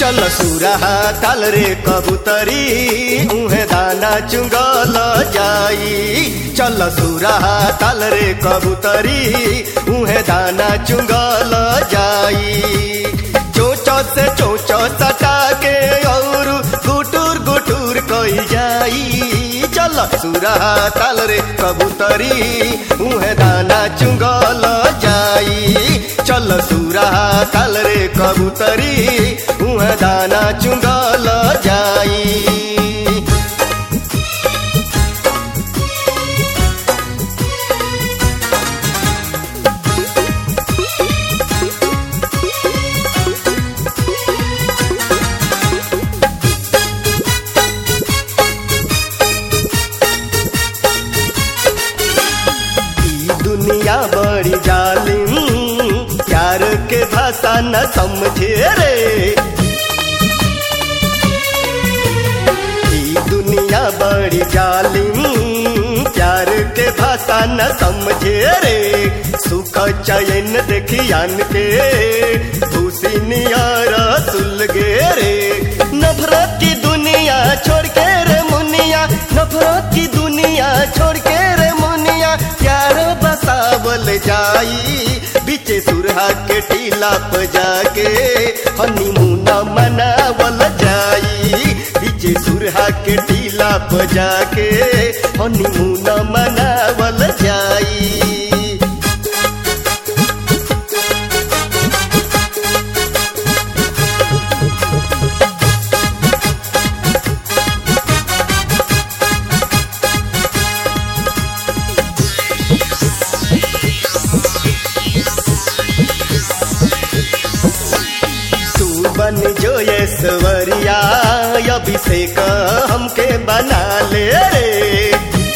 चल सुरहा ताल रे कबूतरी उहे दाना चुंगल जाई चल सुरहा ताल रे कबूतरी उहे दाना चुंगल जाई चोच से चोच सटा के और गुटुर गुटुर कई जाई चल सुरहा ताल रे कबूतरी उहे दाना चुंगल जाई चल सुरहा ताल रे कबूतरी उहे दाना चुंगल जाई ई दुनिया बड़ी जालिम प्यार के भाषा न समझे रे ई दुनिया बड़ी जालिम प्यार के भाषा न समझे रे सुख चयन देखियान के भूसी नियार सुल गे रे नफरत की दुनिया छोड़ के रे मुनिया नफरत की दुनिया छोड़ के रे मुनिया प्यार बसावल जाई बीचे सुरहा के टीला पर जाके हनीमून मनावल जाई बीचे सुरहा के टीला पर जाके हनीमून मनावल जाई तू बन जो ये सवरिया अभिषेक हमके बना ले रे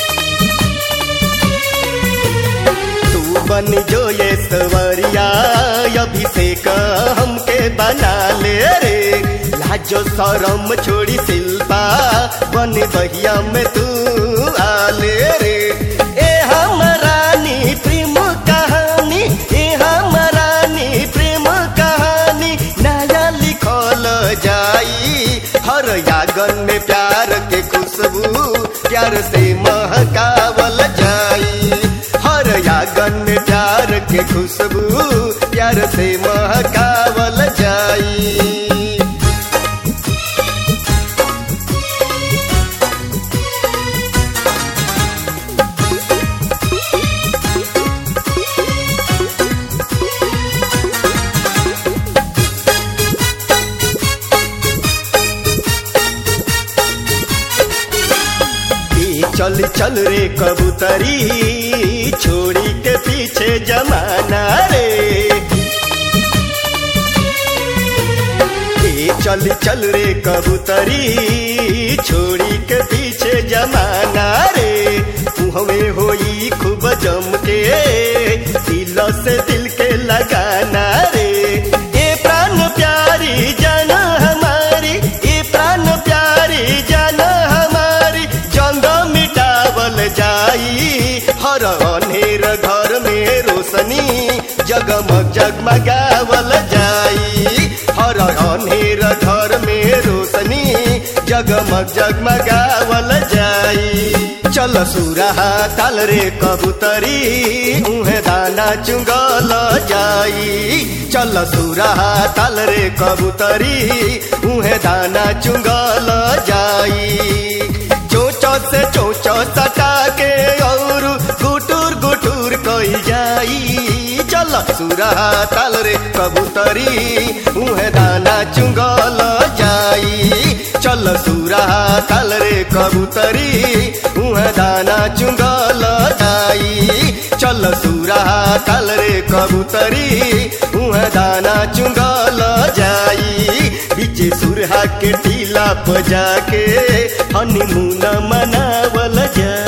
तू बन जो ये सवरिया अभिषेक हमके बना ले रे लाजो शरम छोड़ी शिल्पा बन बहिया में तू आले रे ए हमरानी प्रेम कहानी ए हमरानी प्रेम कहानी नया लिखल जाई हर यागन में प्यार के खुशबू प्यार से महकावल जाई हर यागन में प्यार के खुशबू प्यार से महकावल जाई ई चल चल रे कबूतरी छोड़ी के पीछे जमाना रे ई चल चल रे कबूतरी छोड़ी के पीछे जमाना रे हमें होई खूब जम के दिल से दिल के लगाना रे ए प्राण प्यारी जान हमारी ए प्राण प्यारी जान हमारी जंग मिटावल जाई हर अनेर घर में रोशनी जगमग जगमगावल जाई हर अनेर घर में रोशनी जगमग जगमगावल जाई चल सुरहा ताल रे कबूतरी उहे दाना चुंगल जाई चल सुरहा ताल रे कबूतरी उहे दाना चुंगल जाई चोच से चोच सटा के और गुटुर गुटुर कई जाई चल सुरहा ताल रे कबूतरी उहे दाना चुंगल जाई चल सुरहा ताल रे कबूतरी उहे दाना चुंगल जाई चल सुरहा ताल रे कबूतरी उहे दाना चुंगल जाई बीचे सुरहा के टीला पर जाके हनीमून मनावल जाई